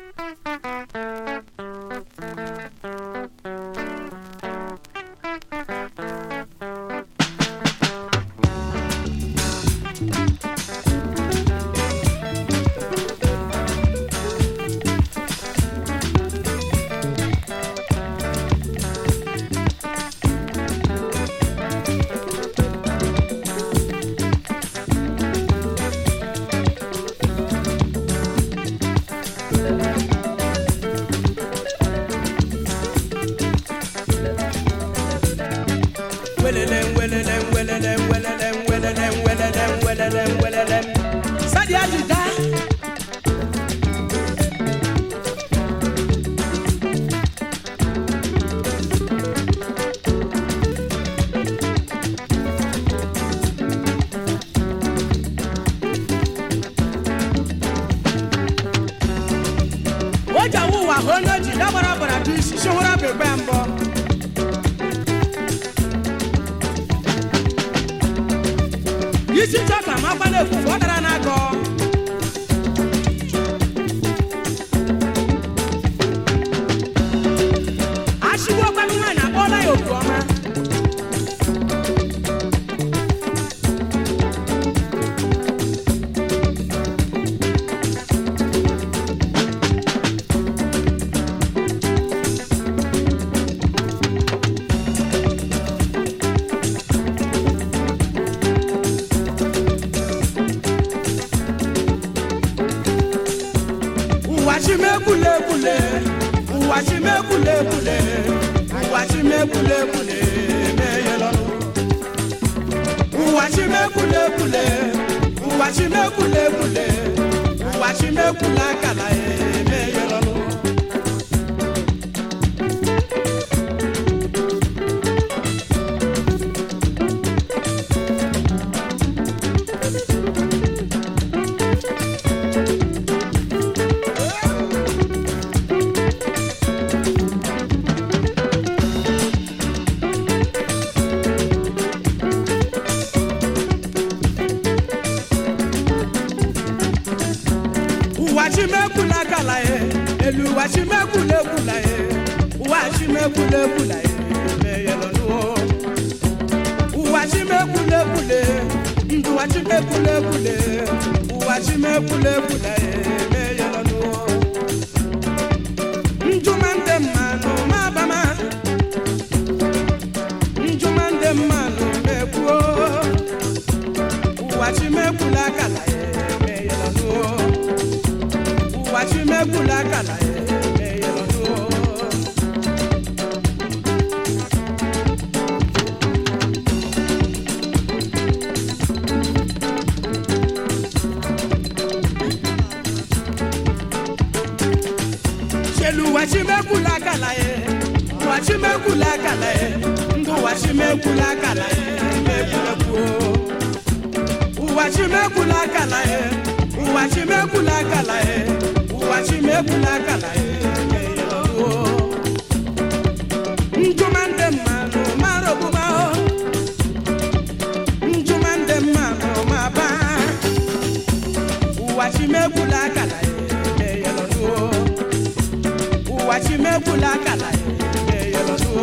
welelem welelem welelem welelem welelem welelem welelem welelem sadi ajida wọ́jà wúwa hónójì dábàrà bàrà bí ṣiṣẹ́ wúrà bẹ̀gbẹ́ ń bọ̀. isi chọka ma gbala efufu ọ dara n'agọ ashigbu ọkwanụ nwaanyị akpọọla ya oku ọma ụwa chimekwulekwule ụwa chimekwulekwule ụwa chimekwulekwule meyelọnụ ụwa chimekwulekwule ụwa chimekwulekwule ụwa chimekwule akala emeyelọnụ ụwa chimekwula akala ye elu ụwa chimekwula ekwula ye ụwa chimekwula ekwula ye meyelọnụ ụwa chimekwula ekwule ndụ ụwa chimekwula ekwule ụwa chimekwula ekwula ye meyelọnụ njuma ndị mmanụ mabama njuma ndị mmanụ mekwuo ụwa chimekwula akala ye meyelọnụ ụwa chimekwula akala ya emeyelọnụ chelu ụwa chimekwula akala ya ụwa chimekwula akala ya ndụ ụwa chimekwula akala ya emegbulekwuo ụwa chimekwula akala ya ụwa chimekwula akala ya ụwa chimekwula akala ya emeyelọnụ njuma ndị mmanụ mara ogbugba njuma ndị mmanụ ma ba ụwa chimekwula akala ya emeyelọnụ ụwa chimekwula akala ya emeyelọnụ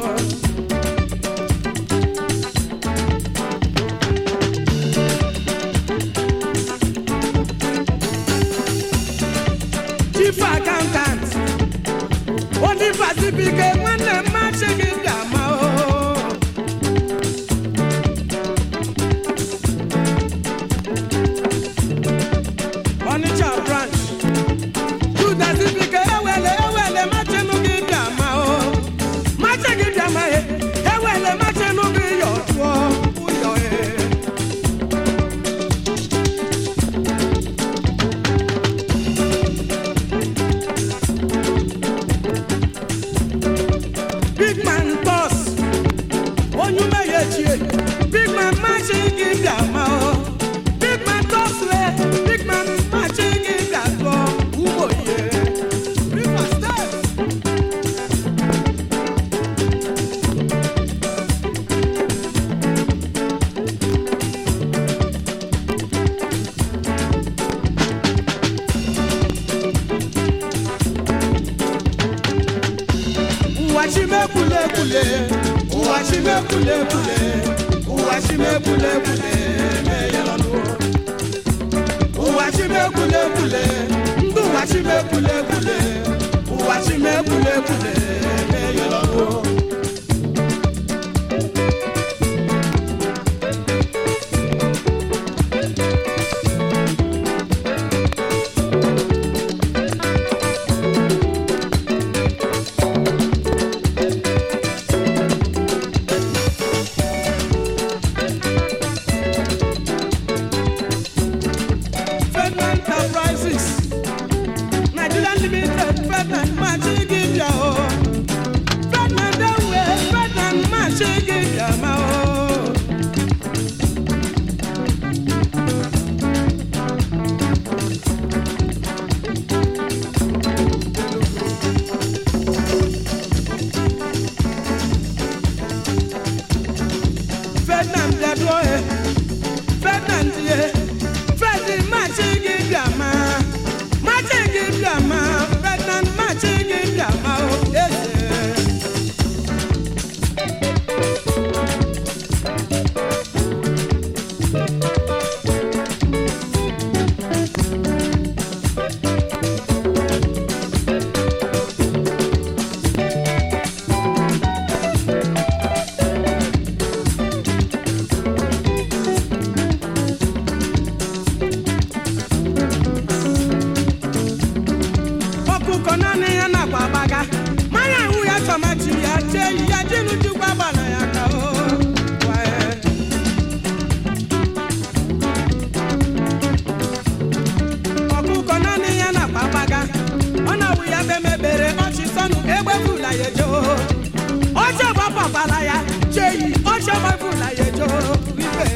chief accountant onifasibike nwanne m machi gị ga-ama o Onitsha branch judasibike ewele ewele machinụ gị ga-ama o machi gị ga-ama e ewele machinụ gị yọ tụọ ụyọ e ụwa chimekwulekwule ụwa chimekwulekwule ụwa chimekwulekwule meyelọnụ ụwa chimekwulekwule ndụ ụwa chimekwulekwule ụwa chimekwulekwule meyelọnụ Ferdinand Enterprises, Nigeria Limited, Ferdinand Machigibia o. Ferdinand Ewe, Ferdinand Machigibia ma o. Ferdinand Dadoe, Ferdinand ye, Ferdinand Machigibia ma. Machigibia ma, Ferdinand Machigibia ma o. Eze. ọkụkọ naanị ya nakwa agbaga mmanya ahụ ya tọmati ya chee yi ya jinu jikwa gbana ya ka o Wae. ọkụkọ naanị ya nakwa agbaga ọ na-awụ ya bemebere ọchị sọnụ egbefula ya ejo ọchọ gbapapala ya chee yi ọchọ gbapula ya ejo ibe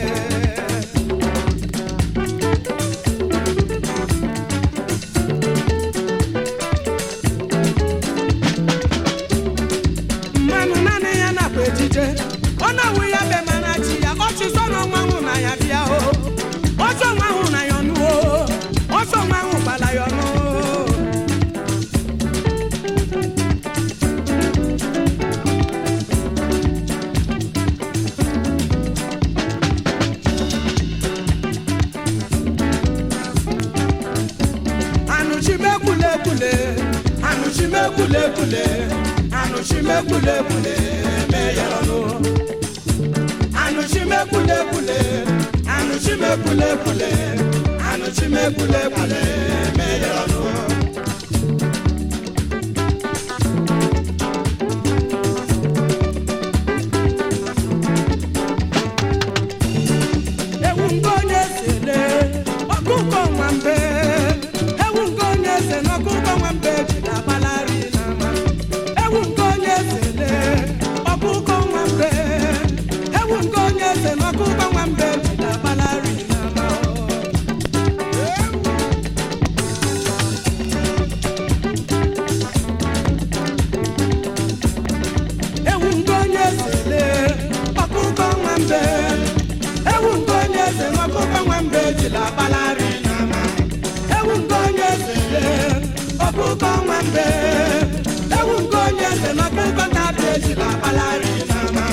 mmanụ naanị ya nakwa ejije ọ na-awụ ya be mana chi ya ọchịsọ na ọnwa ahụ na ya bịa o ọsọ nwa ahụ na ya ọnụ o ọsọ nwa ahụ gbala ya ọnụ anụchimekwulekwule anụchimekwulekwule anụchimekwulekwule meyelọnụ anụchimekwulekwule anụchimekwulekwule anụchimekwulekwule meyelọnụ ewu nke onye sele ọkụkọ nwambe ewu nke onye se na ọkụkọ nwambe ji na-agbalari n'ama ewu nke onye sele ọkụkọ nwambe ewu nke onye se na ọkụkọ nwambe ji na-agbalari n'ama ewu nke onye sele ọkụkọ nwambe ewu nke onye eze na ọkụkọ nwambe jila agbalari n'ama ewu nke onye sele ọkụkọ nwambe ewu nke onye eze na ọkụkọ na-abịa ejila agbalari n'ama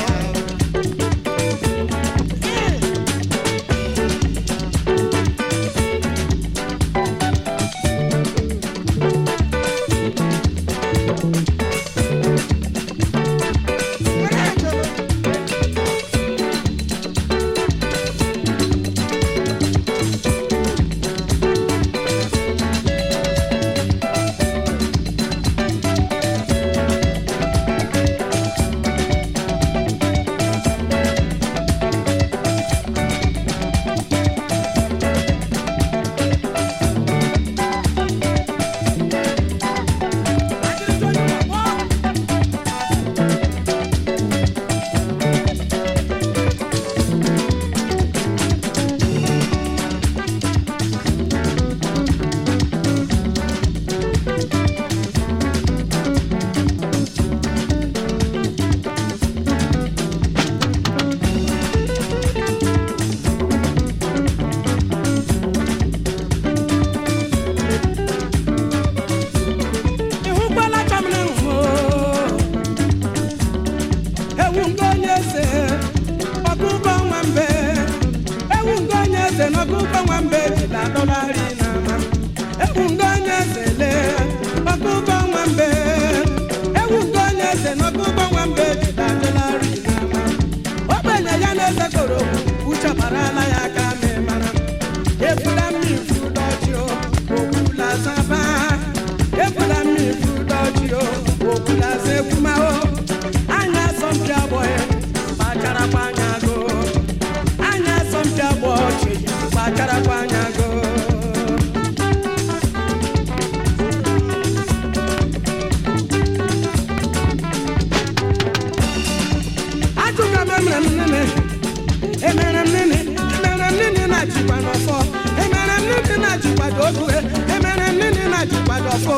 fo.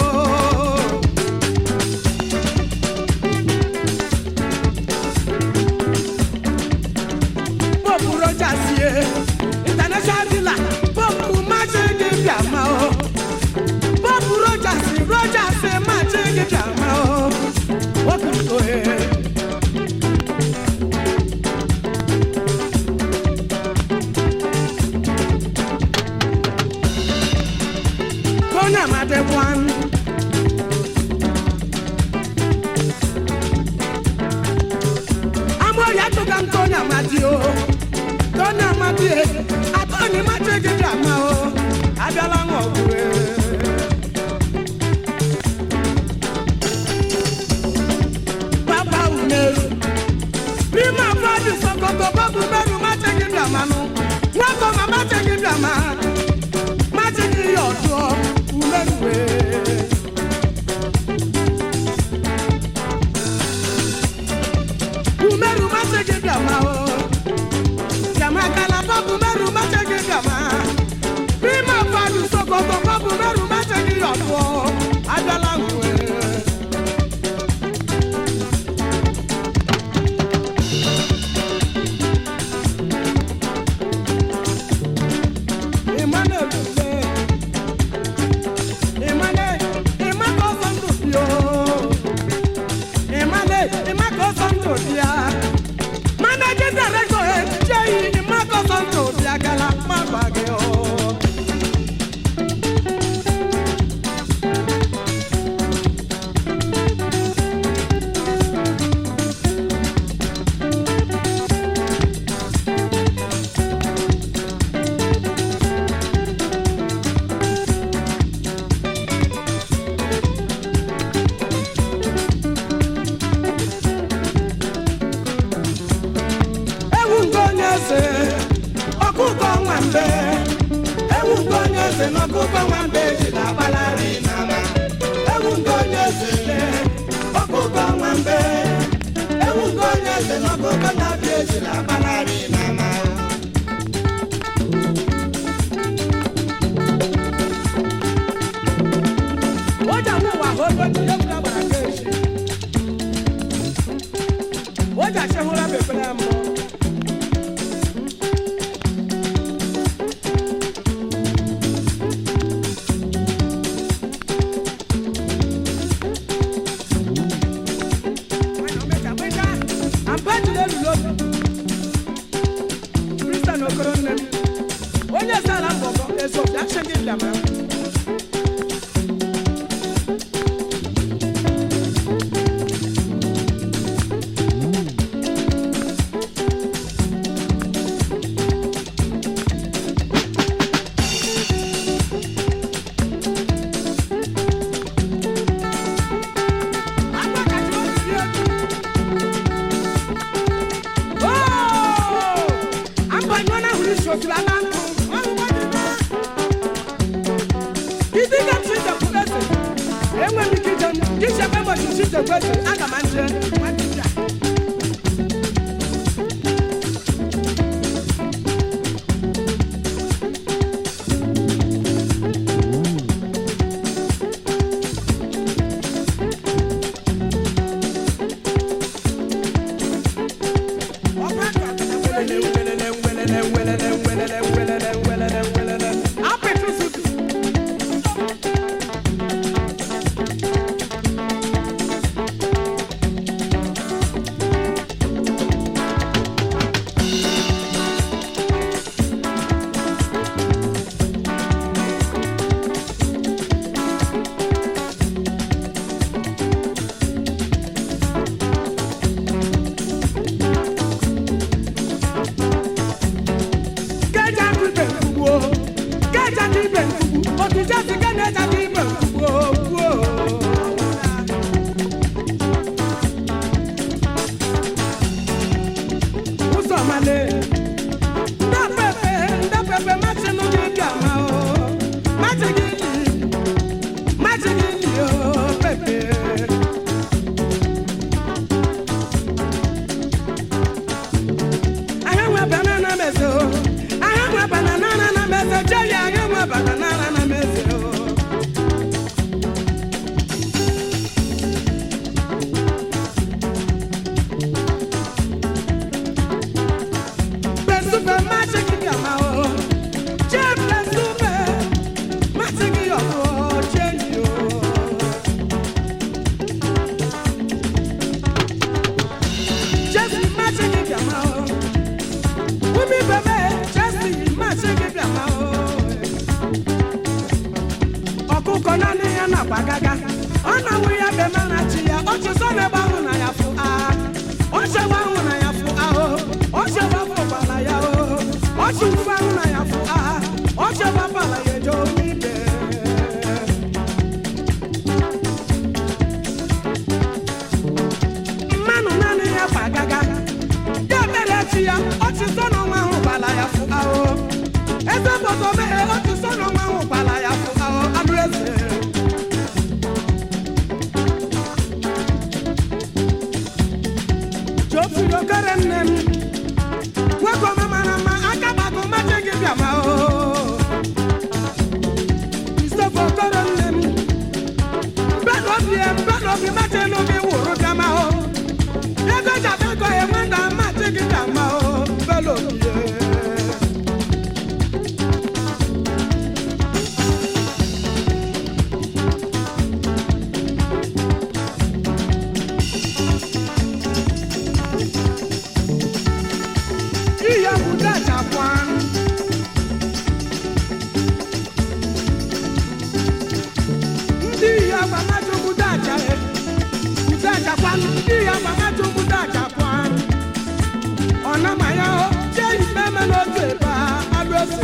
Pope Rogers ye, international dealer, Pope Magic Biama o. Pope Rogers, Rogers Magic Biama o. Welcome to it. Konya Madekwan. Amo ya tuka Konya Madio. Konya Madie. Atoni Machege Drama o. Abiola Ngogure. Papa Umeru. Prima Fadi Sokoto Babu Meru Machege Drama no. Wako Mama Machege Drama. Machege Yodo. Umeru. Umeru Machege Drama o. Drama Kalaba Umeru Machege Drama. Prima Fadi Sokoto Babu Meru Machege Yodo. Abiola Ngogure. Emmanuel Dube. Emmanuel, Emmanuel Santopio. Emmanuel, Emmanuel Santopia. Managing director, eh, Jay, Emmanuel Santopia, Gala, Mabage, oh. ewu nke onye eze ọkụkọ nwambe ewu nke onye eze na ọkụkọ nwambe jiri agbalari n'ama ewu nke onye eze le ọkụkọ nwambe ewu nke onye eze na ọkụkọ na-abịa ejiri agbalari n'ama Oja mụ wa ho ebe ndị egwu agbara ka echi. Oja chehụla bepere mbụ. onye sara mbọbọ ezo bịa chegị bịama Agba kacha o siri etu. Ambanywana huri shokila na nkụ. Ọhụwa dị na. Isi ka m chije kwubese. Enwe m ike ije m. Ije ebe ụbọchị chije kwese. Aga m nje. Nwanne m ya. Apịtị gaga ọ na-awụ ya be mana chi ya ọchịsọ na-ebe ahụ na ya fụ agha ọchịgba ahụ na ya fụ ahụ ọchịgba fụkwala ya o ọchịgba ahụ na ya fụ agha ọchịgba pala ya eje onye ide mmanụ naanị ya gba gaga ya mere chi ya ọchịsọ na ọnwa ahụ gbala ya fụ ahụ eze bọtọ meghe ọchịsọ na ọnwa ahụ gbala ya fụ ahụ anụ eze jofiri okere nne m nwoke ọma mara mma aka gbago mache gị bịa ma o isofe okere nne m mbedobi mbedobi mache n'obi wụrụ kama o ego jabego enweda mache gị bịa ma o mbedobi ihe bụ dachapụ ndị ihe agbamajụ bụ dacha dachapụ ndị ihe agbamajụ bụ dachapụ ọ nama ya o jee ikpe eme n'otu ebe a alụ ese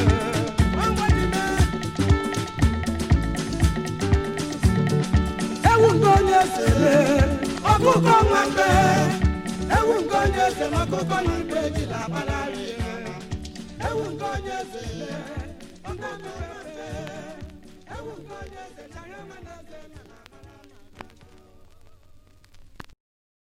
ewu nke onye ese ọkụkọ nwambe ewu nke onye eze ma ọkụkọ na igwe ejila agbalari ewu nke onye eze ọkụkọ nwambe ewu nke onye eze chara mana eze mana